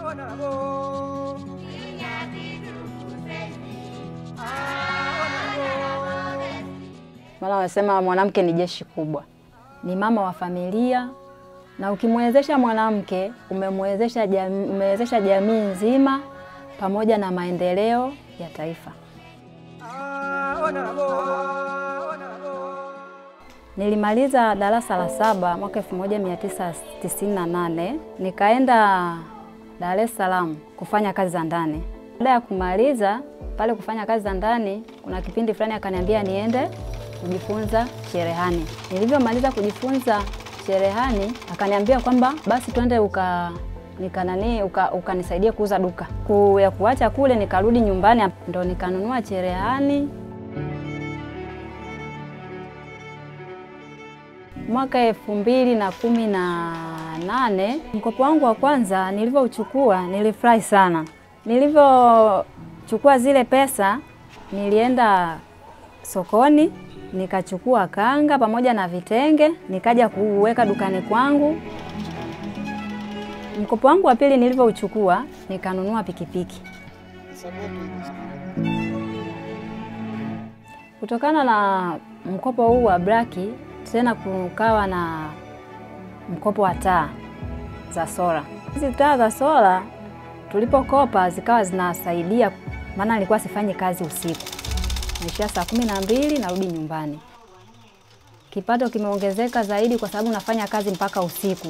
Maana wanasema mwanamke ni jeshi kubwa, ni mama wa familia, na ukimwezesha mwanamke umemwezesha jamii, umewezesha jamii nzima pamoja na maendeleo ya taifa. Nilimaliza darasa la saba mwaka 1998 nikaenda Dar es Salaam kufanya kazi za ndani. Baada ya kumaliza pale kufanya kazi za ndani, kuna kipindi fulani akaniambia niende kujifunza cherehani. Nilivyomaliza kujifunza cherehani, akaniambia kwamba basi twende uka nikanani ukanisaidia uka kuuza duka. Ku, ya kuacha kule nikarudi nyumbani, ndo nikanunua cherehani mwaka elfu mbili na kumi na nane. Mkopo wangu wa kwanza nilivyouchukua nilifurahi sana. Nilivyochukua zile pesa, nilienda sokoni nikachukua kanga pamoja na vitenge nikaja kuweka dukani kwangu. Mkopo wangu wa pili nilivyouchukua nikanunua pikipiki. Kutokana na mkopo huu wa braki tena kukawa na mkopo wa taa za sola. Hizi taa za sola tulipokopa zikawa zinasaidia, maana nilikuwa sifanyi kazi usiku, naishia saa kumi na mbili narudi nyumbani. Kipato kimeongezeka zaidi kwa sababu nafanya kazi mpaka usiku.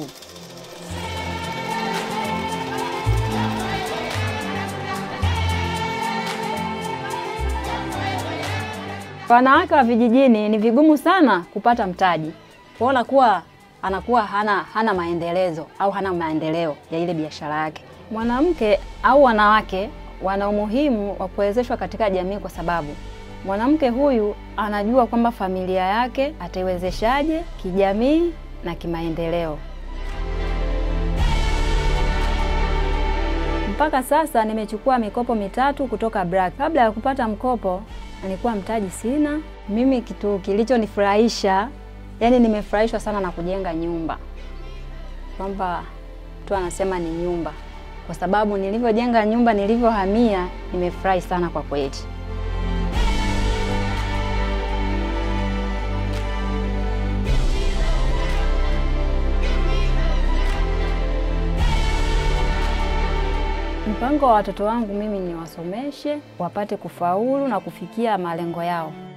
Wanawake wa vijijini ni vigumu sana kupata mtaji, kuona kuwa anakuwa hana, hana maendelezo au hana maendeleo ya ile biashara yake. Mwanamke au wanawake wana umuhimu wa kuwezeshwa katika jamii, kwa sababu mwanamke huyu anajua kwamba familia yake ataiwezeshaje kijamii na kimaendeleo. Mpaka sasa nimechukua mikopo mitatu kutoka BRAC. Kabla ya kupata mkopo nilikuwa mtaji sina. Mimi kitu kilichonifurahisha, yani nimefurahishwa sana na kujenga nyumba, kwamba tu anasema ni nyumba, kwa sababu nilivyojenga nyumba, nilivyohamia, nimefurahi sana kwa kweli. Mpango wa watoto wangu mimi niwasomeshe wapate kufaulu na kufikia malengo yao.